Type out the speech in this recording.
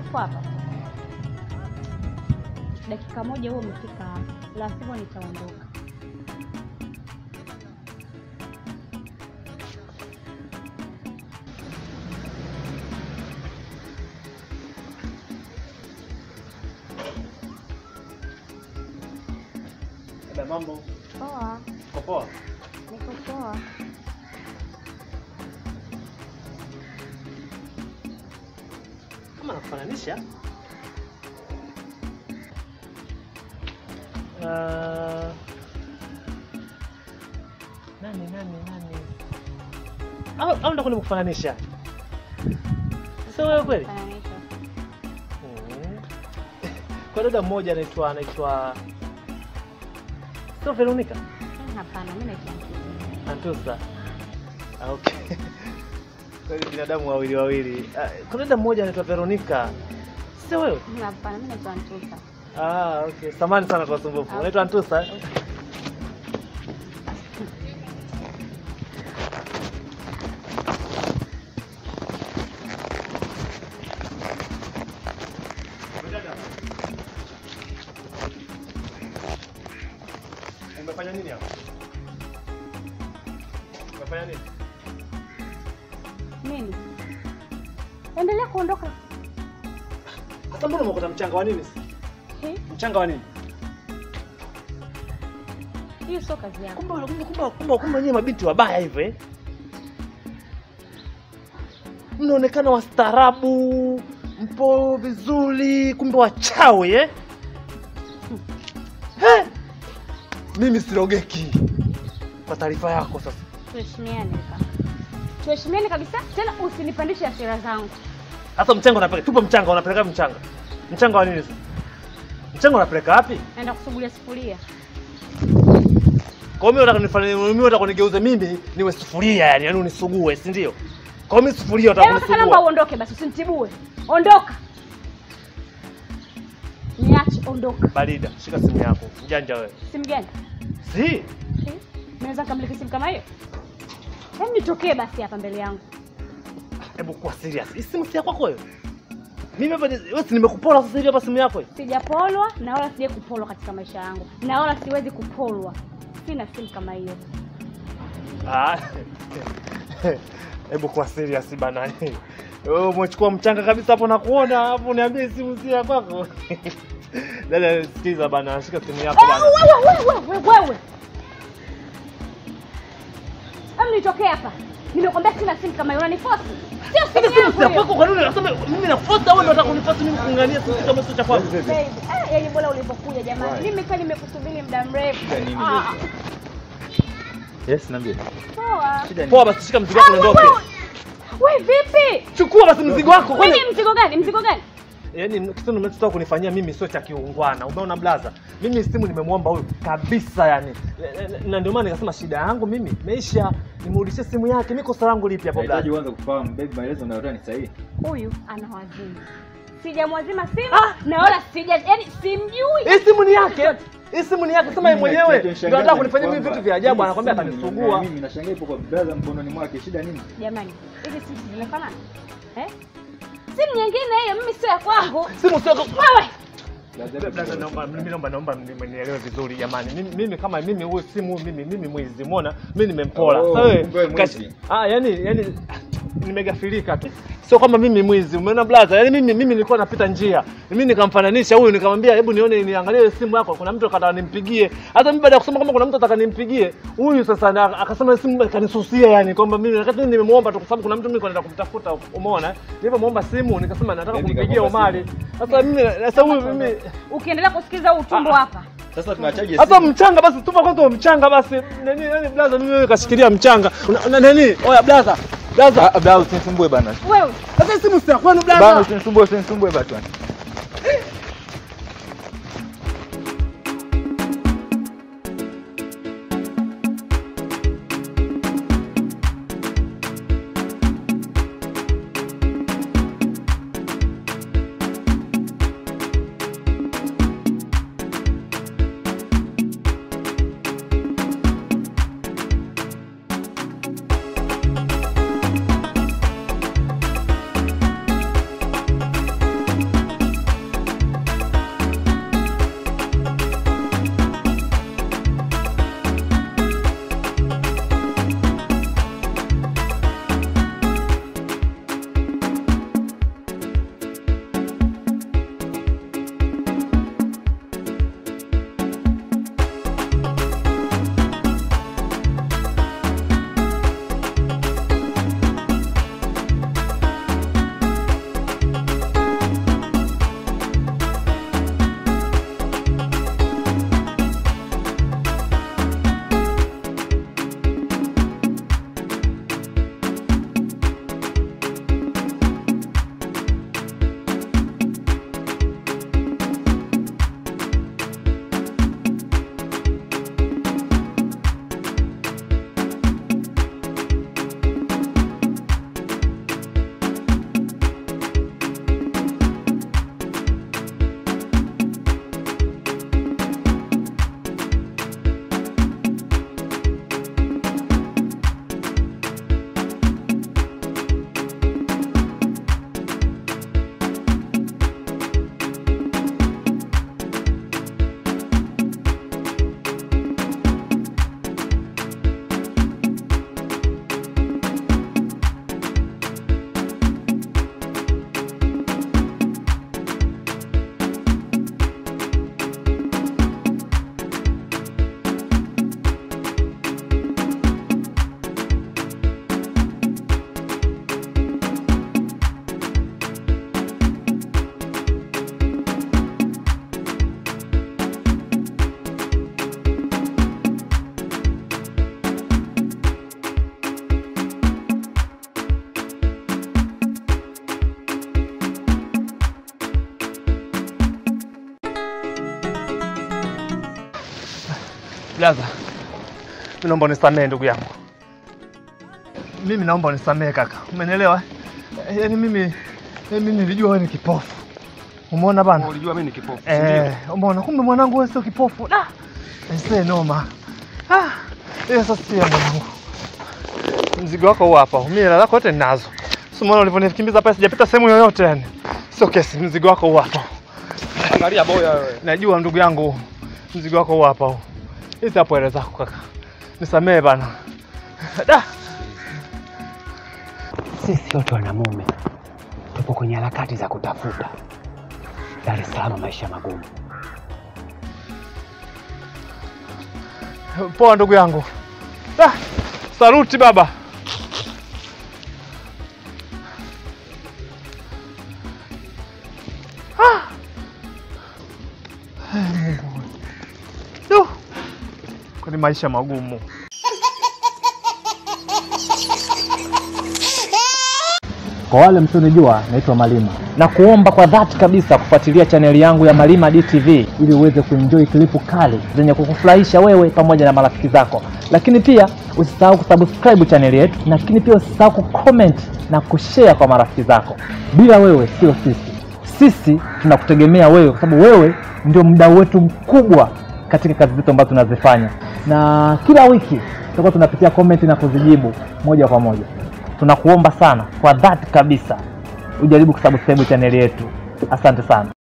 Upo hapa dakika moja, huo umefika hapa, la sivyo nitaondoka. Dada, mambo Poa, uko poa? niko poa. Kama nakufananisha Ah, nani nani nani au au ndo nimekufananisha sio wewe kweli? Fananisha. Mm. Kwa dada mmoja anaitwa anaitwa sio Veronica Eh, Hapana, mimi naitwa Mtume. Antusa. Ah, okay. Kweli binadamu wawili wawili. Ah, Kuna dada mmoja anaitwa Veronica. Sio wewe? Hapana, mimi naitwa Ntusa. Ah, okay. Samahani sana kwa usumbufu. Unaitwa Antusa? eh? Umefanya nini hapa? Umefanya nini? Mimi endelea kuondoka. Sasa mbona umekuta mchanga wa nini? Eh, Mchanga wa nini? Hiyo sio kazi yangu. Kumbe kumbe kumbe kumbe kumbe nyinyi mabinti wabaya hivyo eh? Mnaonekana wastaarabu, mpo vizuri, kumbe wachawi eh? Eh? Mimi sirogeki. Kwa taarifa yako sasa. Tuheshimiane kaka. Tuheshimiane kabisa, tena usinipandishe hasira zangu. Sasa mchanga unapeleka, tupo mchanga unapeleka wapi mchanga? Mchanga wa nini sasa? Mchanga unapeleka wapi? Naenda kusugulia sufuria. Kwa hiyo mimi unataka nifanye mimi unataka kunigeuze mimi niwe sufuria yani, yani unisugue, si ndio? Kwa hiyo mimi sufuria unataka Hebu sasa naomba kunisugua. uondoke basi, usinitibue. Ondoka. Niache, ondoka. Barida, shika simu yako. Mjanja wewe. Simu gani? Si, Eh, Naweza nikamiliki simu kama hiyo? Hebu nitokee basi hapa mbele yangu. hebu kuwa serious. Hii simu si ya kwako wewe. Mimi hapa ni- wewe si nimekupola sasa hivi hapa simu yako hii. Sijapolwa na wala sijai kupolwa katika maisha yangu, na wala siwezi kupolwa. Sina simu kama hiyo. Ah. Hebu kuwa serious bana. Wewe umechukua mchanga kabisa hapo na kuona hapo niambie simu si ya kwako. Dada sikiza bana, shika simu yako Eh, bana. Wewe wewe wewe wewe. Hebu nitokee hapa. Nimekwambia sina simu kama hiyo, unaniforce. Sio Sasa simu simu yangu si ya hiyo. kwako, kwa nini unasema mimi nafuata wewe ndio unataka kunifuata mimi kungania simu kama sio cha kwako? Baby, eh, yaani bora ulipokuja jamani. Mimi kwa nimekusubiri muda mrefu. Shida nini, Ah, Yes, niambie. Poa. Shida ni Poa basi shika mzigo wako Ah, uondoke. wewe- Wewe vipi? Chukua basi mzigo wako. Kwani Mimi mzigo gani? Mzigo gani? Yaani kitendo unachotaka kunifanyia mimi sio cha kiungwana. Umeona blaza? Mimi simu nimemwomba huyu kabisa yani. Na ndio maana nikasema shida yangu mimi imeisha. Nimrudishie simu yake. Mimi kosa langu lipi hapo Nahitaji blaza? uanze kufahamu baby, maelezo unayotoa ni sahihi. Huyu ana wazimu. Sijamwazima simu na wala sija yaani simjui. Hii simu ni yake. Hii simu ni yake. Sema yeye Mimi mwenyewe kinachonishangaza ndio anataka ni kunifanyia mimi kwamba vitu vya ajabu hii anakwambia simu atanisugua. Mimi nashangaa ipo kwa brother mkononi mwake. Shida nini? Jamani, hizi simu zimefanana? Eh? Simu nyingine hiyo mimi sio ya kwangu. Simu sio Wewe. Blaza, naomba mimi naomba naomba mnielewe vizuri jamani. Mimi mimi kama mimi huyu simu mimi mimi mwizi umeona? Mimi nimempola. Oh, Sasa wewe kumbe wewe kash- mwizi. Ah, yani yani nimegafilika tu. Sio kama mimi mwizi. Umeona blaza? Yani mimi mimi nilikuwa napita njia. Mimi nikamfananisha huyu nikamwambia hebu nione niangalie ile simu yako. Kuna mtu akataka nimpigie. Hata mimi baada ya kusema kwamba kuna mtu ataka nimpigie, huyu sasa na, akasema simu kanisusia yani kwamba mimi wakati mimi nimemuomba tu kwa sababu kuna mtu mimi kwenda kumtafuta umeona? Nilipomuomba simu nikasema nataka Eti kumpigia kakuomba Omari. Sasa mimi sasa huyu mimi Ukiendelea kusikiza huu utumbo Ah. hapa. Sasa tunachaje hata simu? mchanga basi tupa kwanza mchanga basi nani nani blaza mimi wewe kashikilia mchanga Una- una- nani oya blaza blaza Ah, bwana usinisumbue bana. Wewe. sasa hii simu si ya kwenu Bana blaza usinisumbue, usinisumbue bana. Blaza, mimi naomba unisamehe ndugu yangu, mimi naomba unisamehe kaka, umenielewa? Eh, Yaani mimi eh, mimi nilijua wewe ni kipofu, umeona bana? Ulijua mimi ni kipofu. si Eh, ndio? umeona kumbe mwanangu wewe sio kipofu. Da. Ese noma. Ah, hiyo sasa sio mwanangu. Mzigo wako huu hapa. Mimi hela zako yote ninazo. Sio maana ulivyonikimbiza hapa sijapita sehemu yoyote yani. Sio kesi, mzigo wako huu hapa. Angalia boya wewe. Najua ndugu yangu. Mzigo wako huu hapa huu. Hizi hapo hela zako kaka. Nisamehe bana. Da. Sisi wote wanamume tupo kwenye harakati za kutafuta Dar es Salaam, maisha magumu. Poa ndugu yangu. Da. Saluti baba. Duh. Kwani maisha magumu. Kwa wale msionijua, naitwa Malima na kuomba kwa dhati kabisa kufuatilia chaneli yangu ya Malima DTV ili uweze kuenjoy klipu kali zenye kukufurahisha wewe pamoja na marafiki zako, lakini pia usisahau kusubscribe chaneli yetu, lakini pia usisahau kucomment na kushare kwa marafiki zako. Bila wewe sio sisi, sisi tunakutegemea wewe, kwa sababu wewe ndio mdau wetu mkubwa katika kazi zetu ambazo tunazifanya, na kila wiki tutakuwa tunapitia comment na kuzijibu moja kwa moja tunakuomba sana kwa dhati kabisa ujaribu kusubscribe chaneli yetu. Asante sana.